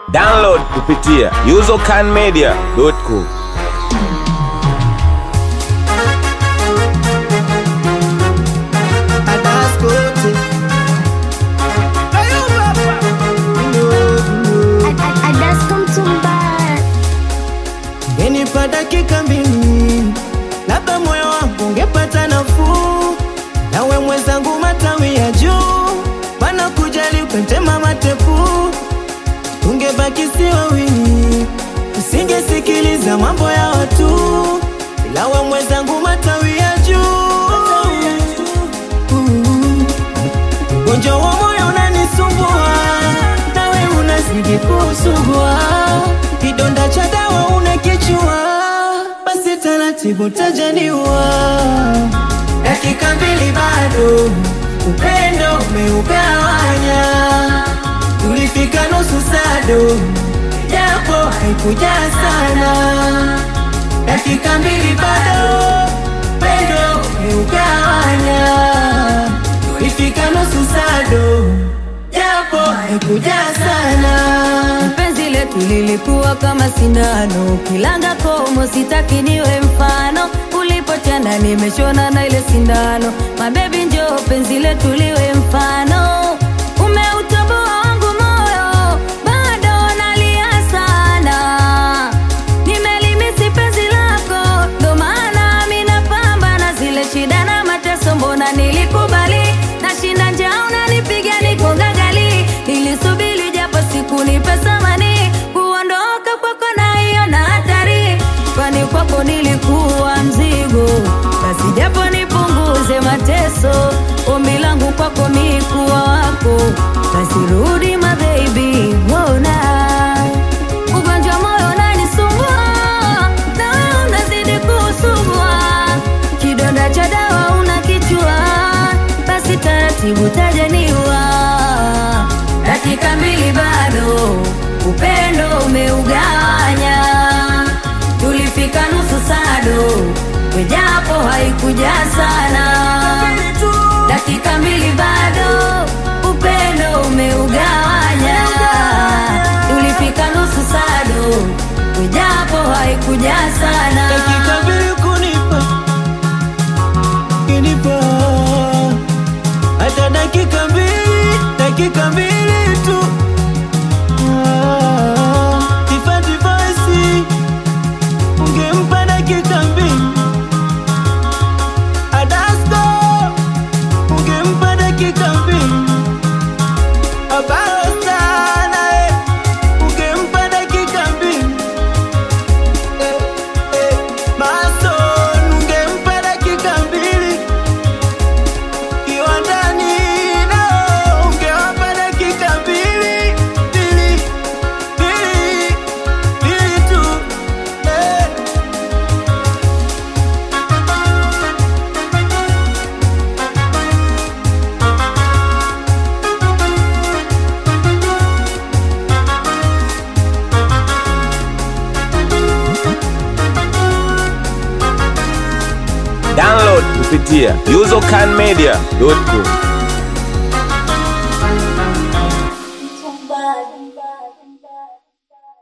Download kupitia usercanmedia.com. Adaskote. Ngenipa dakika mbili, labda moyo wangu ungepata nafuu. Nawe mwenzangu, matawi ya juu, mana kujali ukatema matepu, tungebaki si wawili, usingesikiliza mambo ya watu, ila we mwenzangu, matawi ya juu Ugonjwa wa moyo unanisumbua, nawe unazidi kusugua. Kidonda cha dawa unakichua, basi taratibu tajaniwa. Dakika mbili bado, upendo umeugawanya. Tulifika nusu sado, japo haikuja sana. Dakika mbili bado, upendo umeugawanya Ifika nusu sado, japo haikuja sana. Penzi letu lilikuwa kama sindano, kilanga komo, sitaki niwe mfano. Ulipotenda nimeshona na ile sindano, mabebi njoo penzi letu liwe mfano. Umeutoboa wangu moyo, bado nalia sana. Nimelimisi penzi lako, ndo maana mi napambana zile shida na mateso, mbona nilikubali nashinda njaa, unanipiga niko gagali. Nilisubiri japo siku nipe thamani, kuondoka kwako na hiyo na hatari, kwani kwako nilikuwa mzigo. Basi japo nipunguze mateso, ombi langu kwako ni kuwa wako, basi rudi my baby, mbona ugonjwa moyo unanisumbua, na wewe unazidi kusumbua, kidonda cha dawa unakichua, basi taratibu tajaniwa. Dakika mbili bado, upendo umeugawanya, tulifika nusu sado, wejapo haikuja sana. Dakika mbili bado, upendo umeugawanya, tulifika nusu sado, wejapo haikuja sana. Dakika mbili kunipa, kinipa hata dakika mbili, dakika mbili tu. Ah, Tifa tivasi, ungempa dakika mbili. Adasko, ungempa dakika mbili. Abaro sana, eh, ungempa dakika mbili. Eh, eh, Mason, ungempa dakika mbili. Kiwandani nao ungewapa dakika mbili, mbili, mbili, mbili tu. Eh. Download kupitia usercanmedia.com.